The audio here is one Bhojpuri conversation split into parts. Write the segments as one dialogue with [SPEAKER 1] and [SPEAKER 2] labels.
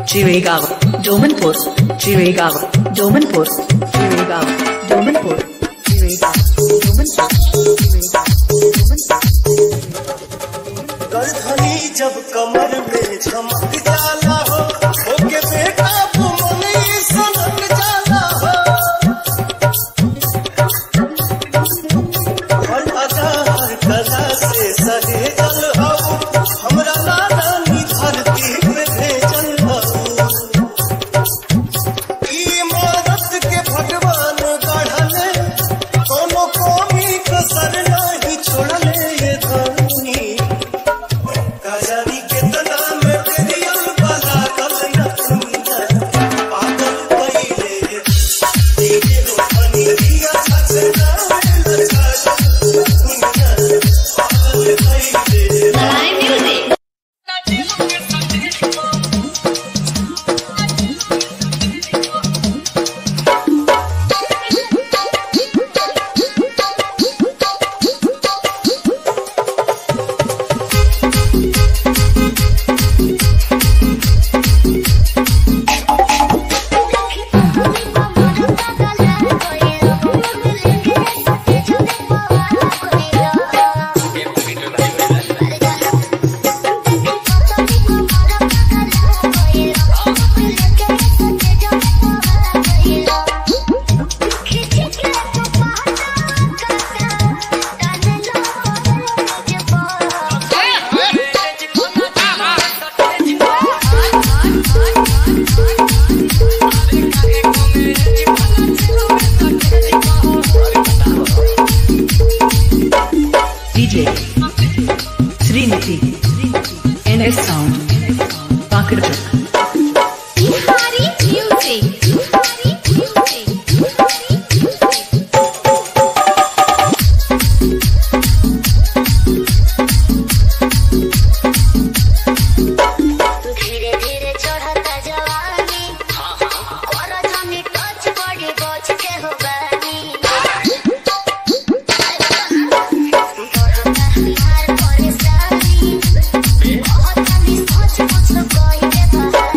[SPEAKER 1] Chirigava, Domanpur, Chirigava, Domanpur, Chirigava, Domanpur, Chirigava, Domanpur, Chirigava,
[SPEAKER 2] गरधनी जब कमर में झमक जाला हो ओके बेटा बुमनी सनक जाला हो हर अदा हर कला से सहेजल हो हमरा नारानी धरती पे भेजल हो ई इमारत के भगवान गढ़ले कोनो कोमी कसर नहीं छोड़ले ये धरनी कजरी के तना में तेरियल बाला कल न दुनिया पागल कइले तेरे रोपनी दिया सजना लचा दुनिया पागल कइले
[SPEAKER 3] Live music.
[SPEAKER 1] DJ, Srinidhi, NS Sound, Pakirpur.
[SPEAKER 4] धीरे धीरे चढ़ता जवानी कर जानी टच बड़ी बच के हो बानी बढ़ता हमार परेशानी बहुत जानी सोच कुछ कोई के बहानी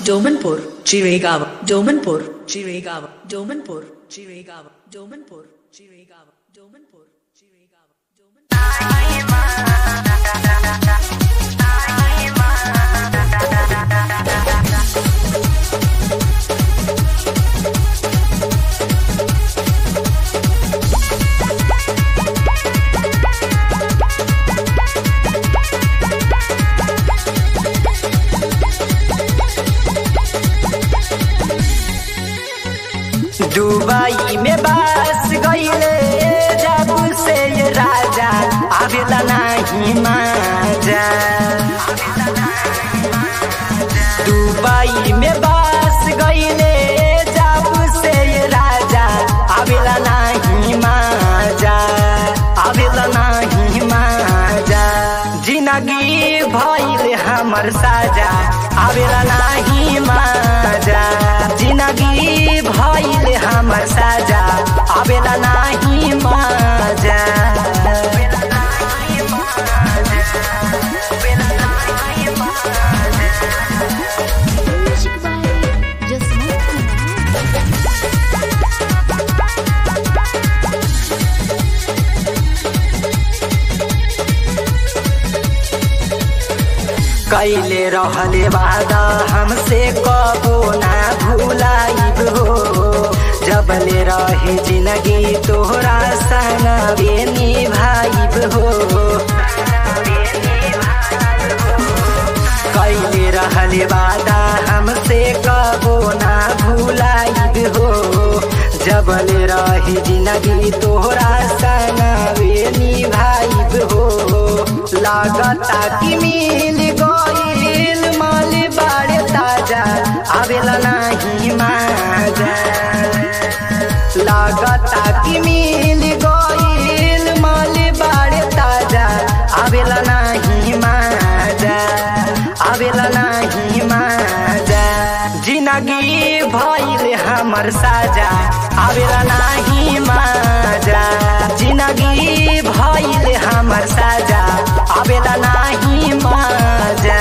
[SPEAKER 1] Domanpur, Chiregaon, Domanpur, Chiregaon, Domanpur, Chiregaon, Domanpur, Chiregaon, Domanpur, Chiregaon, Domanpur.
[SPEAKER 3] Dubai में बस गईले जब से ये राजा आवेला नहीं माजा दुबई में बस गईले जब से ये राजा आवेला नहीं माजा आवेला नहीं माजा जिंदगी भइल हमर साजा आवेला नहीं माजा जिंदगी भइल हमर साजा आवेला नहीं माजा
[SPEAKER 4] Music by Jasmine Kumar.
[SPEAKER 3] कैले रहले वादा हमसे कबो ना भूलाइब हो जबले रहे जिंदगी तोहरा संग निभाइब हो कैले रहले वादा हमसे कबो ना भूलाइब हो जबले रहे जिंदगी तोहरा संग निभाइब हो लागता कि मिल गईल माल बाड़े ताजा आवेला नहीं माजा लागता कि मिल गईल माल बाड़े ताजा आवेला नहीं माजा आवेला नहीं माजा जिंदगी भइल हमर साजा आवेला नहीं माजा जिंदगी भइल हमर साजा आवेला नहीं माजा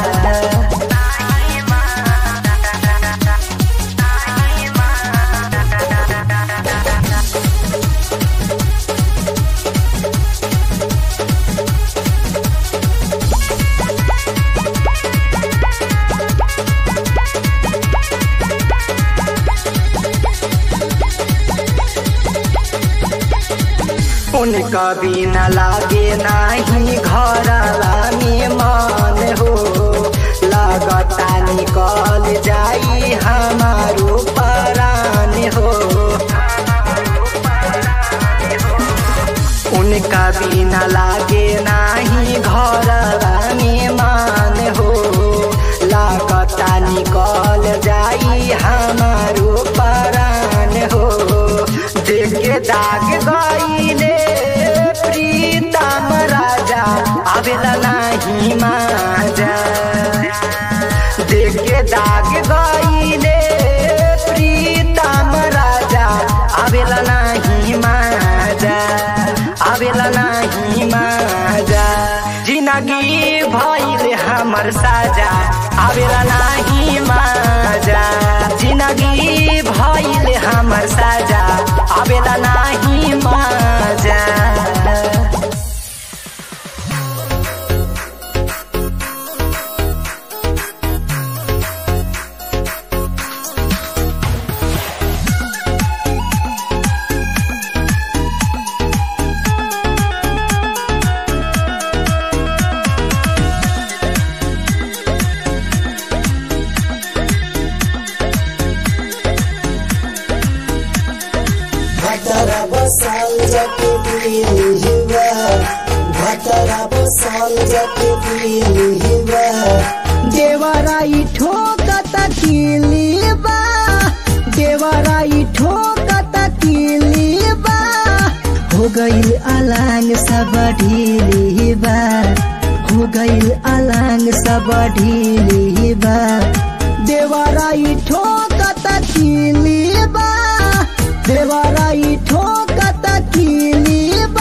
[SPEAKER 3] उनका बिना लागे नाही घरवा में मन हो लगता निकल जाई हमारो परान हो उनका बिना लागे नाही घरवा में मान हो लगता निकल जाई हमारो परान हो देख के दाग गईले प्रीतम राजा आवेला नहीं माजा देख के दाग गईले प्रीतम राजा आवेला नहीं माजा आवेला नहीं माजा जिंदगी भइल हमर साजा आवेला नहीं माजा जिंदगी भइल हमर साजा आवेला नहीं माजा
[SPEAKER 2] भतरा बसाल जाके दिल हिवा भतरा बसाल जाके दिल हिवा
[SPEAKER 5] देवराई ठोकत किलीबा देवराई ठोकत किलीबा हो गईल अलांग सब ढीलीबा हो गईल अलांग सब ढीलीबा देवराई ठोकत किलीबा देवराई ठोकत किलीबा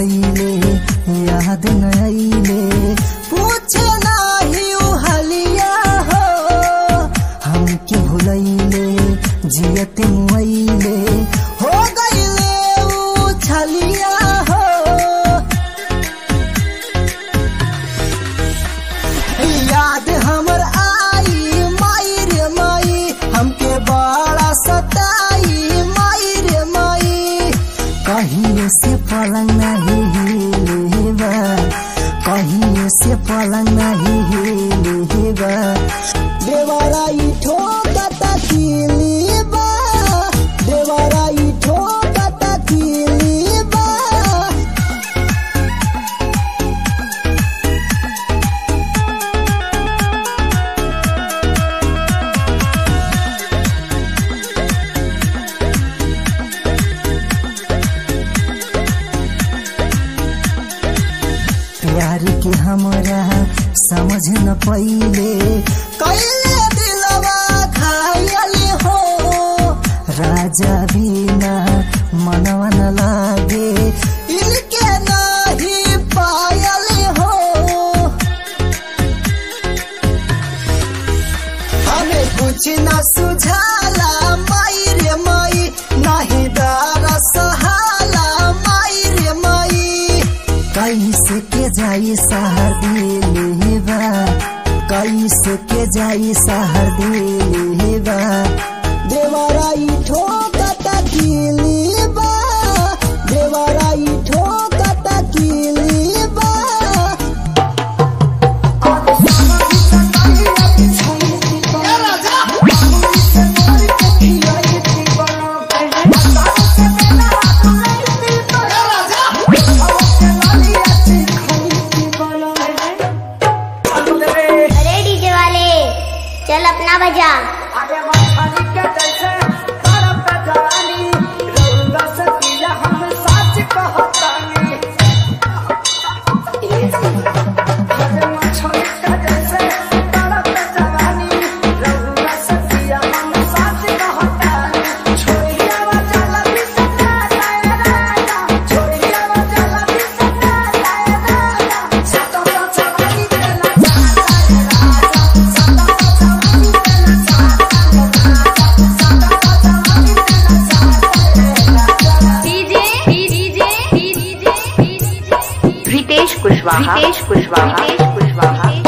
[SPEAKER 5] गईले याद न आइले पूछे नाही उ हलिया हो हमके भुलैले जियत मुआइले हो गईले उ छलिया हो याद हमर आई माई रे माई हमके बड़ा सताई माई रे माई कहीं से पलंग नहीं हिलेबा कहीं से पलंग नहीं हिलेबा देवराई ठोकता किलीबा देवराई ठोकता किलीबा प्यार के हमरा समझ न पइले कैले दिलवा घायल हो राजा बिना मनवा न लागे इनके नहीं पायल हो हमें कुछ न सुझाला माई रे माई नहीं दारा सहाला माई रे माई कैसे के जाई सहर दिलेबा कैसे के जाई सहर दिलेबा देवराई ठोकता किलीबा देवराई ठोकता किलीबा
[SPEAKER 4] अरे डीजे वाले चल अपना बजा
[SPEAKER 6] रितेश कुशवाहा रितेश कुशवाहा रितेश कुशवाहा